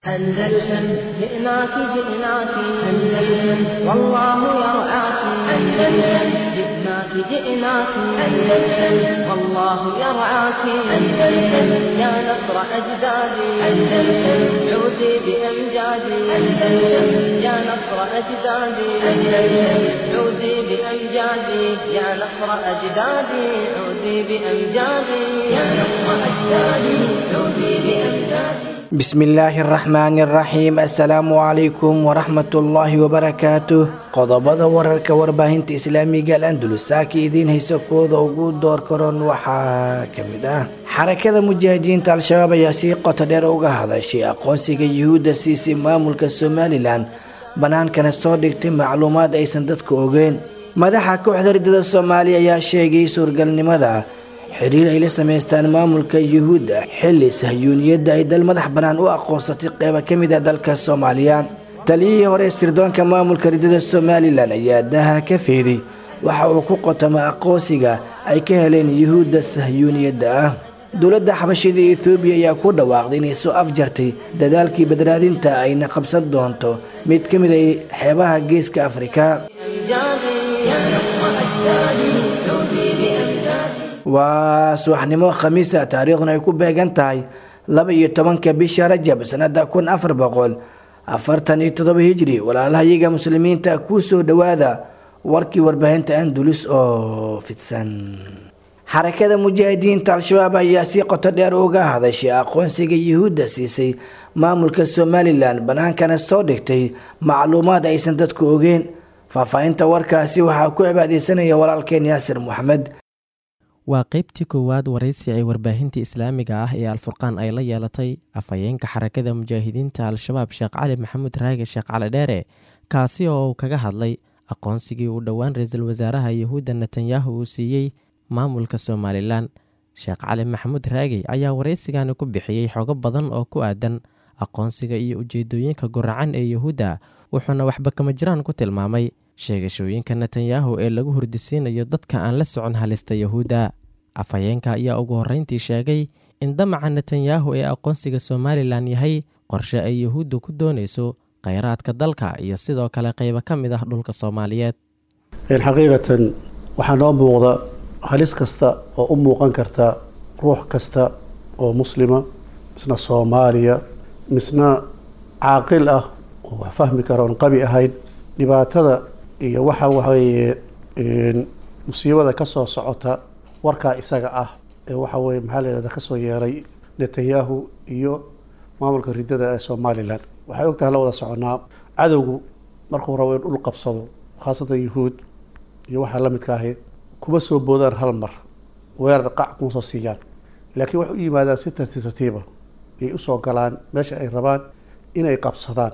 أندلسن جئناك جئناك أندلسن والله يرعاك أندلسن جئناك جئناك أندلسن والله يرعاك أندلسن يا نصر أجدادي أندلسن عودي بأمجادي أندلسن يا نصر أجدادي أندلسن عودي بأمجادي يا نصر أجدادي عودي بأمجادي يا نصر أجدادي عودي بأمجادي بسم illaahi araxmaani araxiim assalaamu calaykum waraxmatullaahi wabarakaatuh qodobada wararka warbaahinta islaamiga al andulus saaka idiin haysa kooda ugu door karoon waxaa ka mid ah xarakada mujaahidiinta al-shabaab ayaa si qoto dheer uga hadashay aqoonsiga yuhuudda siisay maamulka somalilan bannaankana soo dhigtay macluumaad aysan dadka ogeyn madaxa kooxda ridada soomaaliya ayaa sheegay suurgalnimada xiriir ay la samaystaan maamulka yuhuudda xilli sahyuuniyadda ay dal madax bannaan u aqoonsatay qeyba ka mid ah dalka soomaaliya taliyihii hore sirdoonka maamulka ridada somalilan ayaa daha ka feeday waxa uu ku qotama aqoonsiga ay ka heleen yuhuudda sahyuuniyadda ah dowladda xabashida ethoobiya ayaa ku dhawaaqday inay soo afjartay dadaalkii badbaadinta ayna qabsan doonto mid ka mid ah xeebaha geeska afrika waa subaxnimo khamiisa taariikhduna ay ku beegan tahay laba iyo tobanka bisha rajab sanada kun afar boqol afartan iyo todoba hijri walaalahayaga muslimiinta kuu soo dhowaada warkii warbaahinta andulus oo fidsan xarakada mujaahidiinta al-shabaab ayaa si qoto dheer uga hadashay aqoonsiga yuhuudda siisay maamulka somalilan bannaankana soo dhigtay macluumaad aysan dadku ogeyn faahfaahinta warkaasi waxaa ku cibaadeysanaya walaalkeen yaasir moxamed waa qeybtii koowaad waraysi ay warbaahinta islaamiga ah ee alfurqaan ay la yeelatay afhayeenka xarakada mujaahidiinta al-shabaab sheekh cali maxamuud raage sheekh cali dheere kaasi oo uu kaga hadlay aqoonsigii uu dhowaan ra-iisul wasaaraha yahuudda netanyahu uu siiyey maamulka somalilan sheekh cali maxamuud raage ayaa waraysigani ku bixiyey xogo badan oo ku aadan aqoonsiga iyo ujeedooyinka guracan ee yahuudda wuxuuna waxba kama jiraan ku tilmaamay sheegashooyinka netanyahu ee lagu hurdisiinayo dadka aan la socon halista yahuudda afhayeenka ayaa ugu horreyntii sheegay in damaca netanyahu ee aqoonsiga somalilan yahay qorshe ay yahuuddu ku doonayso kheyraadka dalka iyo sidoo kale qeybo ka mid ah dhulka soomaaliyeed xaqiiqatan waxaa noo muuqda halis kasta oo u muuqan karta ruux kasta oo muslima misna soomaaliya misna caaqil ah oo wax fahmi kara oon qabi ahayn dhibaatada iyo waxa waxaweeye musiibada ka soo socota warkaa isaga ah ee waxa weye maxaa layihahda kasoo yeeray netanyahu iyo maamulka ridada ee somalilan waxay og tahay la wada soconaa cadowgu markuu rabo in dhul qabsado khaasatan yuhuud iyo waxaa la midka ahi kuma soo boodaan hal mar weerar qac kuma soo siiyaan laakiin waxay u yimaadaan si tartiib tartiiba ayay usoo galaan meesha ay rabaan inay qabsadaan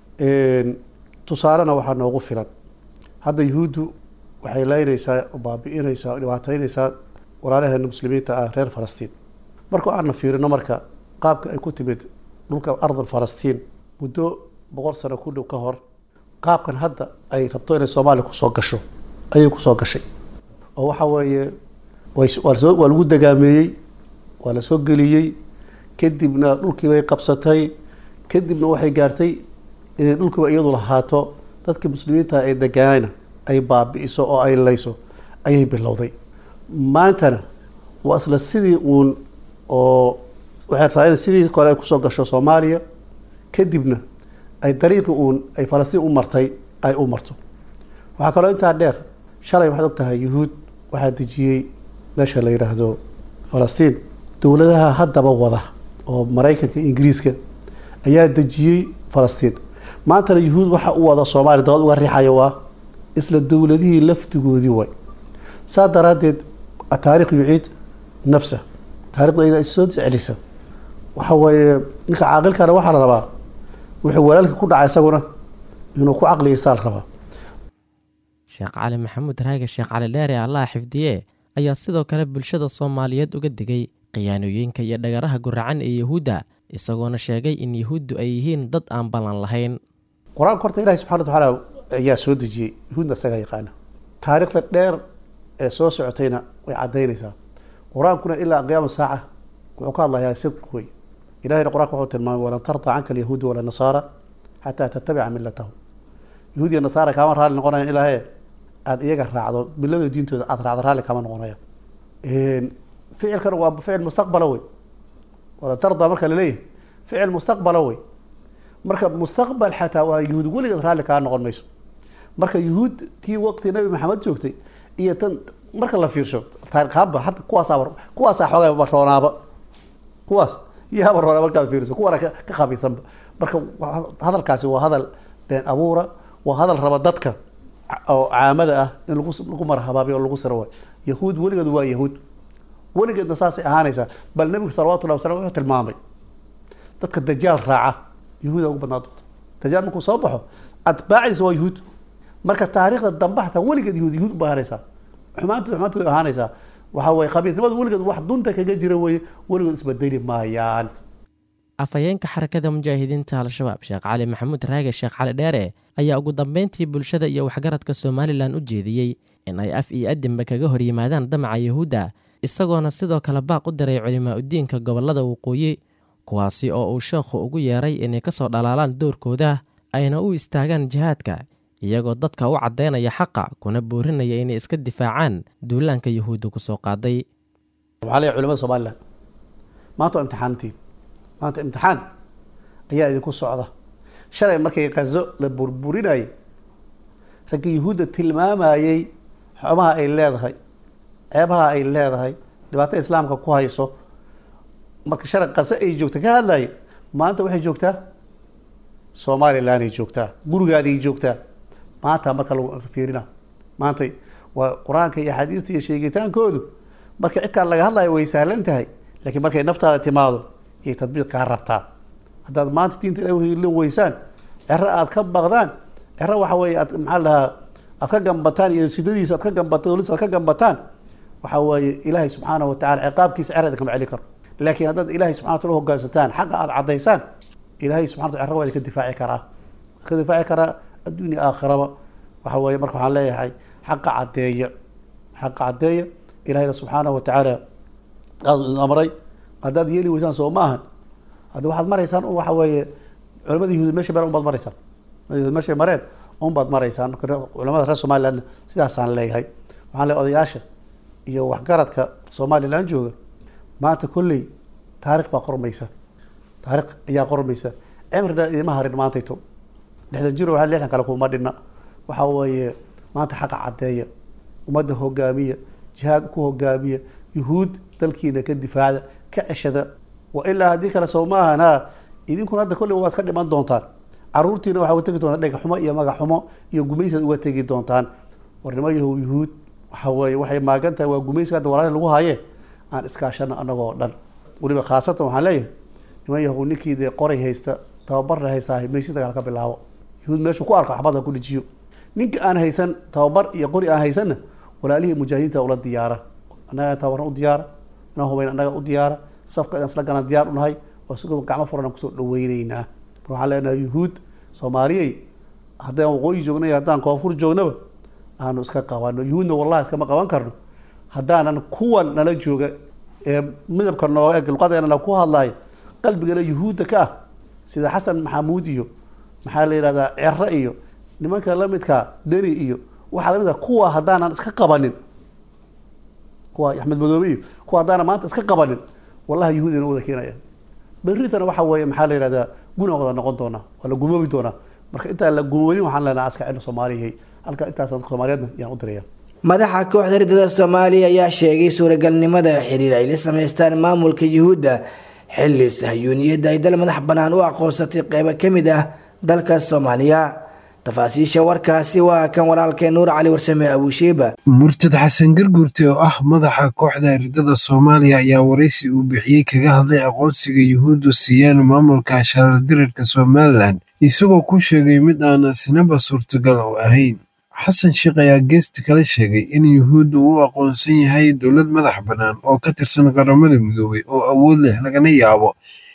tusaalena waxaa noogu filan hadda yuhuuddu waxay leynaysaa baabi-inaysaa dhibaateynaysaa walaalaheena muslimiinta ah reer falastiin marka aana fiirino marka qaabka ay ku timid dhulka ardan falastiin muddo boqol sano ku dhow ka hor qaabkan hadda ay rabto inay soomaaliya kusoo gasho ayay kusoo gashay oo waxa weeye waysoo waa lagu dagaameeyey waa lasoo geliyey kadibna dhulkii bay qabsatay kadibna waxay gaartay inay dhulkiiba iyadu lahaato dadkii muslimiinta ay degaanayna ay baabi-iso oo ay layso ayay bilowday maantana waa isla sidii uun oo waxay rabtaa in sidii kore ay kusoo gasho soomaaliya kadibna ay dariiqii uun ay falastiin u martay ay u marto waxaa kaloo intaa dheer shalay waxaad og tahay yuhuud waxaa dejiyey meesha la yidhaahdo falastiin dowladaha haddaba wada oo maraykanka ingiriiska ayaa dejiyey falastiin maantana yuhuud waxa u wada soomaaliya dabad uga riixayo waa isla dowladihii laftigoodii way saa daraaddeed taarikh yuciid nafsa taarikhda iyada issoo celisa waxa weeye ninka caaqilkana waxaa la rabaa wuxuu walaalka ku dhacay isaguna inuu ku caqliyaystaa la rabaa sheekh cali maxamuud raage sheekh cali dheere allaha xifdiye ayaa sidoo kale bulshada soomaaliyeed uga digay khiyaanooyinka iyo dhagaraha guracan ee yahuudda isagoona sheegay in yahuuddu ay yihiin dad aan ballan lahayn qur-aanka horta ilahi subxana watacaala ayaa soo dejiyey yahuudna isagaa yaqaana taariikhda dheer ee soo socotayna way caddaynaysaa qur-aankuna ilaa qiyaama saaca wuxuu ka hadlayaa sidq wey ilahayna qur-aanka wuxuu tilmaamay walan tarda canka alyahuudu wala nasaara xataa tattabica milatahum yahuud iyo nasaara kaama raalli noqonaya ilaahay aada iyaga raacdo milada diintooda aada raacdo raalli kama noqonaya ficilkan waa ficil mustaqbala wey walan tarda marka laleeyahay ficil mustaqbala wey marka mustaqbal xataa waa yahuud weligeed raalli kaa noqon mayso marka yuhuud tii waqti nabi maxamed joogtay iyo tan marka la fiirsho taariikhaanba hadda kuwaasaa kuwaasaa xoogaa roonaaba kuwaas yaaba roonaa markaad fiiriso kuwana ka khabiisanba marka hadalkaasi waa hadal been abuura waa hadal raba dadka oo caamada ah in lagu lagu marhabaabiyo oo lagu siro waay yahuud weligeed waa yahuud weligeedna saasay ahaanaysaa bal nebigu salawatullahi wasalam wuxuu tilmaamay dadka dajaal raaca yahuuda ugu badnaa doonta dajaal markuu soo baxo atbaacdiisa waa yahuud marka taariikhda dambe xataa weligeed yahuud yahuud uba ahaanaysaa xumaantooda xumaantooda ahaanaysaa waxa weye khabiisnimada weligeed wax dunta kaga jira weye weligood isbedeli maayaan afhayeenka xarakada mujaahidiinta al-shabaab sheekh cali maxamuud raage sheekh cali dheere ayaa ugu dambeyntii bulshada iyo waxgaradka somalilan u jeediyey in ay af iyo adinba kaga hor yimaadaan damaca yahuudda isagoona sidoo kale baaq u diray culimaa udiinka gobollada waqooyi kuwaasi oo uu sheekhu ugu yeeray inay ka soo dhalaalaan doorkooda ayna u istaagaan jihaadka iyagoo dadka u caddaynaya xaqa kuna boorinaya inay iska difaacaan duulaanka yahuudda ku soo qaaday waxaa leeyahay culimada somalilan maanta waa imtixaantiin maanta imtixaan ayaa idinku socda shalay markay kazo la burburinayay ragga yahuudda tilmaamayey xumaha ay leedahay ceebaha ay leedahay dhibaato islaamka ku hayso marka shalay kazo ay joogta ka hadlaye maanta waxay joogtaa somalilan ay joogtaa gurigaaday joogtaa maanta marka lagu fiirina maanta waa qur-aanka iyo axaadiista iyo sheegitaankoodu marka cidkaan laga hadlayo way sahlan tahay laakiin markay naftaada timaado iyay tadbiiq kaa rabtaa haddaad maanta diinta ilahi la weysaan cero aad ka baqdaan cero waxa weeye aad maxaa la dhahaa aad ka gambataan iyo shidadiisa aad ka gambataan dolis aad ka gambataan waxa weeye ilaahay subxaanahu watacala ciqaabkiisa cerada kama celi karo laakiin haddaad ilaahay subxana wataala hogaansataan xaqa aad caddaysaan ilaahay subxana wataala cero waa idinka difaaci karaa ka difaaci karaa adduunya aakhiraba waxa weeye marka waxaan leeyahay xaqa caddeeya xaqa caddeeya ilahayna subxaanahu watacaala qaas idin amray haddaad yeeli weysaan soo ma ahan hadda waxaad maraysaan un waxa weeye culamada yahuud meesha mareen unbaad maraysaan yahuud meeshay mareen unbaad maraysaan marka culamada reer somaliland sidaasaan leeyahay waxaan leeyahay odayaasha iyo waxgaradka somaliland jooga maanta kolley taarikh baa qormaysa taarikh ayaa qormaysa cimrina idima harin maantayto lixdan jiro waa lixdan kale kuma dhinna waxa weeye maanta xaqa caddeeya ummadda hogaamiya jihaad ku hogaamiya yuhuud dalkiina ka difaacda ka ceshada wa ilaa haddii kale soo ma ahan ha idinkuna hadda kolley waa iska dhiman doontaan caruurtiina waxaa uga tegi doontaan dhega xumo iyo magac xumo iyo gumaysaad uga tegi doontaan warnimo yahow yuhuud waxa weeye waxay maagan tahay waa gumayska hadda walaali lagu haye aan iskaashano annagoo dhan weliba khaasatan waxaan leeyahay niman yahow ninkii dee qoray haysta tababarna haystaa meeshii dagaal ka bilaabo yuhuud meeshuu ku arko xabada ku dhijiyo ninka aan haysan tababar iyo qori aan haysanna walaalihii mujaahidiinta ula diyaara annaga tababarna u diyaara inaan hubayn annaga u diyaara safka inaan isla galaan diyaar unahay oo sigoo gacmo furan aan kusoo dhaweyneynaa mar waxaan leenahay yuhuud soomaaliyey haddaan waqooyi joogna iyo haddaan koonfur joognaba aanu iska qabano yuhuudna wallahi iskama qaban karno haddaanan kuwan nala jooga ee midabka nooga eg luqadeena ku hadlayo qalbigana yuhuudda ka ah sida xasan maxamuud iyo maxaa la yidhahdaa cero iyo nimanka lamidka deni iyo waxaa lamid ah kuwa haddaanan iska qabanin kuwa axmed madoobe iyo kuwa haddaanan maanta iska qabanin wallahi yuhuud ina wada keenaya berritana waxa weeye maxaa la yidhahdaa guna wada noqon doonaa waa la gumoobi doonaa marka intaan la gumoobin waxaan leenaha aska cino soomaaliyahay halka intaas soomaaliyeedna yaan u diraya madaxa kooxda ridada soomaaliya ayaa sheegay suuragalnimada xiriir ay la samaystaan maamulka yuhuudda xilli sahyuuniyadda ay dal madax bannaan u aqoonsatay qeybo ka mid ah dalka soomaaliya tafaasiisha warkaasi waa kan walaalkee nuur cali warsame abushiiba murtad xasan garguurte oo ah madaxa kooxda ridada soomaaliya ayaa waraysi uu bixiyey kaga hadlay aqoonsiga yuhuuddu siiyaan maamulka shaardirirka somalilan isagoo ku sheegay mid aan sinaba suurtagal u ahayn xasan sheekh ayaa geesta kala sheegay in yuhuuddu uu aqoonsan yahay dowlad madax bannaan oo ka tirsan qaramada midoobay oo awood leh lagana yaabo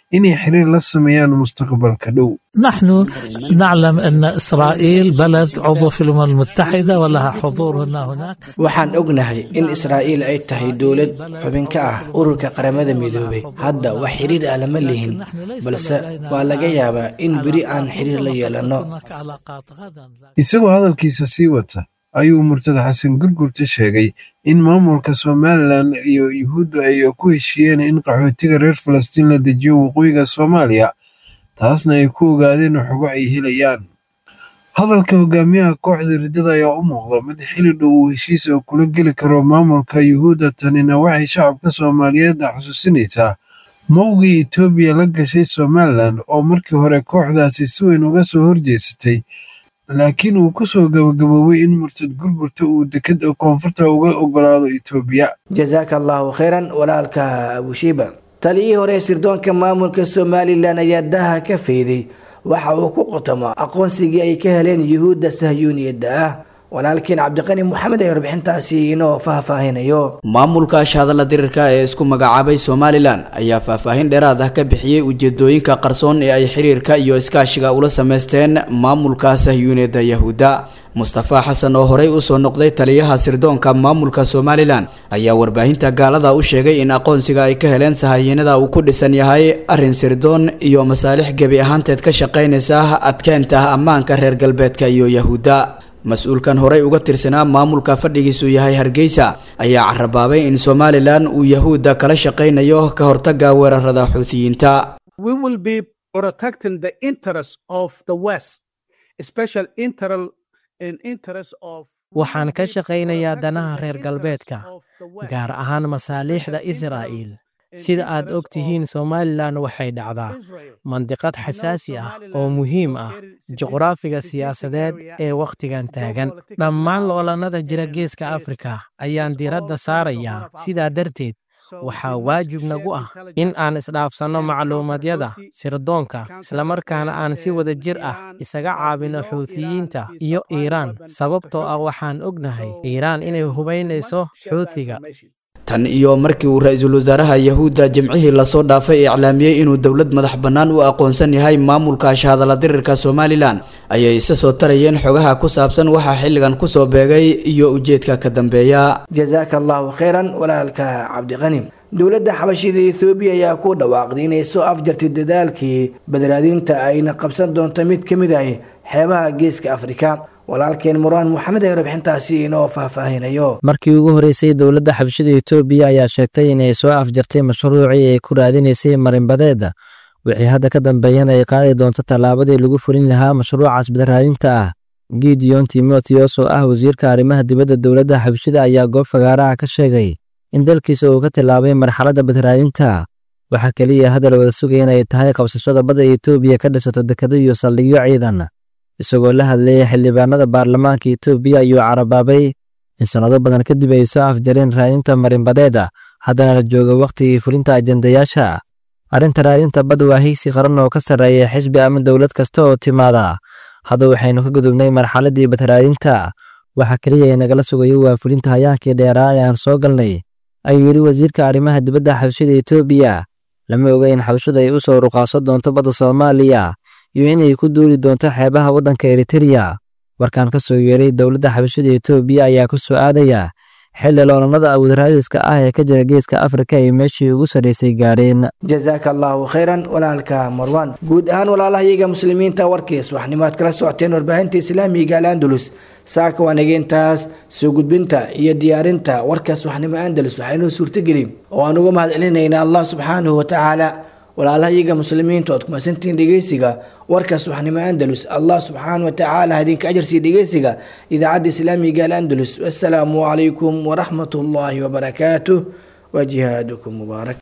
inay xiriir la sameeyaan mustaqbalka dhow نحن نعلم أن إسرائيل بلد عضو في الأمم المتحدة ولها حضور هنا هناك waxaan ognahay in israa'iil ay tahay dowlad xubin ka ah ururka qaramada midoobay hadda wax xiriir ah lama lihin balse waa laga yaabaa in beri aan xiriir la yeelanno هناك علاقات غدا isagoo hadalkiisa sii wata ayuu murtada xasan gurgurta sheegay in maamulka somalilan iyo yuhuuddu ay ku heshiiyeen in qaxootiga reer falastiin la dejiyo waqooyiga soomaaliya taasna ay ku ogaadeen xogo ay helayaan hadalka hogaamiyaha kooxda riddada ayaa u muuqda mid xili dhow uu heshiis oo kula geli karo maamulka yuhuudda tanina waxay shacabka soomaaliyeed xusuusinaysaa mowgii etoobiya la gashay somalilan oo markii hore kooxdaasi si weyn uga soo horjeesatay laakiin uu ku soo gabagaboobay in murtad gurgurta uu deked koonfurta uga ogolaado etoobiya jazaaka allahu khayran walaalka abushiiba taliyihii hore ee sirdoonka maamulka somalilan ayaa daha ka fayday waxa uu ku qotomo aqoonsigii ay ka heleen yuhuudda sahyuuniyadda ah walaalkiin cabdiqani moxamed ee warbixintaasi inoo faahfaahinayo maamulka shahadalla dirirka ee isku magacaabay somalilan ayaa faahfaahin dheeraad ah ka bixiyey ujeedooyinka qarsoon ee ay xiriirka iyo iskaashiga ula sameysteen maamulka sahyuuniyadda yahuudda mustafa xasan oo horey usoo noqday taliyaha sirdoonka maamulka somalilan ayaa warbaahinta gaalada u sheegay in aqoonsiga ay ka heleen sahayiinada uu ku dhisan yahay arrin sirdoon iyo masaalix gebi ahaanteed ka shaqaynaysa adkeynta ammaanka reer galbeedka iyo yahuudda mas-uulkan horey uga tirsanaa maamulka fadhigiisu yahay hargeysa ayaa carabaabay in somalilan uu yahuudda kala shaqaynayo ka hortaga weerarada xuutiyiinta we will be protecting the interests of the West, special interest in interest of waxaan ka shaqaynayaa danaha reer galbeedka gaar ahaan masaaliixda israa'iil sida aad og tihiin somalilan waxay dhacdaa mandiqad xasaasi ah oo muhiim ah juqraafiga siyaasadeed ee wakhtigan taagan dhammaan loolannada jira geeska afrika ayaan diradda saarayaa sidaa darteed waxaa waajib nagu ah in aan isdhaafsanno macluumadyada sirdoonka islamarkaana aan si wada jir ah isaga caabino xuutiyiinta iyo iiraan sababtoo ah waxaan ognahay iiraan inay hubaynayso xuutiga tan iyo markii uu ra-iisul wasaaraha yahuudda jimcihii lasoo dhaafay iclaamiyey inuu dowlad madax bannaan u aqoonsan yahay maamulka shahadalla dirirka somalilan ayay isa soo tarayeen xogaha ku saabsan waxaa xilligan kusoo beegay iyo ujeedka ka dambeeya jazaaka allahu khayran walaalka cabdiqani dowladda xabashida ethoobiya ayaa ku dhawaaqday inay soo afjartay dadaalkii badaraadinta ayna qabsan doonto mid ka mid ah xeebaha geeska afrika walaalkeen muraan moxamed ee warbixintaasi inoo faahfaahinayo markii ugu horreysay dowladda xabashida etoobiya ayaa sheegtay inay soo afjartay mashruucii ay ku raadinaysay marinbadeeda wixii hadda ka dambeeyana ay qaadi doonto tallaabadii lagu fulin lahaa mashruucaas badaraadinta ah gideon timotheos oo ah wasiirka arrimaha dibadda dowladda xabashida ayaa goob fagaaraha ka sheegay in dalkiisa uu ka tillaabay marxaladda badaraadinta waxaa keliya hadal wada sugaya inay tahay qabsashada badda etoobiya ka dhisato dekado iyo saldhigyo ciidan isagoo la hadlayay xildhibaanada baarlamaanka etoobiya ayuu carabaabay in sannado badan kadib ay soo afjareen raadinta marinbadeeda haddana la joogo wakhtigii fulinta ajendayaasha arrinta raadinta badda waa higsi qaran oo ka sarreeya xisbi ama dowlad kasta oo timaada hadda waxaynu ka gudubnay marxaladdii badaraadinta waxa keliya ee nagala sugayo waa fulinta hayaankii dheeraa ee aan soo galnay ayuu yidhi wasiirka arrimaha dibadda xabashida etoobiya lama oga in xabashadu ay u soo ruqaaso doonto badda soomaaliya iyo inay ku duuli doonto xeebaha waddanka eritereya warkaan ka soo yeeray dowladda xabashada etoobiya ayaa ku soo aadaya xilli loolannada abuudaraadiska ah ee ka jira geeska afrika ay meeshii ugu sarraysay gaadheen jazaaka allahu khayran walaalka marwan guud ahaan walaalahayaga muslimiinta warkiis waxnimaad kala socoteen warbaahinta islaamiga al-andalus saaka waanageentaas soo gudbinta iyo diyaarinta warkaas waxnimo andalus waxaynoo suurtagelin oo aan uga mahad celinaynaa allah subxaanahu watacaala walaalahayaga muslimiinta ood kumasantihiin dhegeysiga warkaas waxnimo andalus allah subxaana watacaala idinka ajarsii dhegeysiga idaacadda islaamiga al andalus wassalaamu calaykum waraxmat ullaahi wabarakaatuh wa jihaadukum mubaarak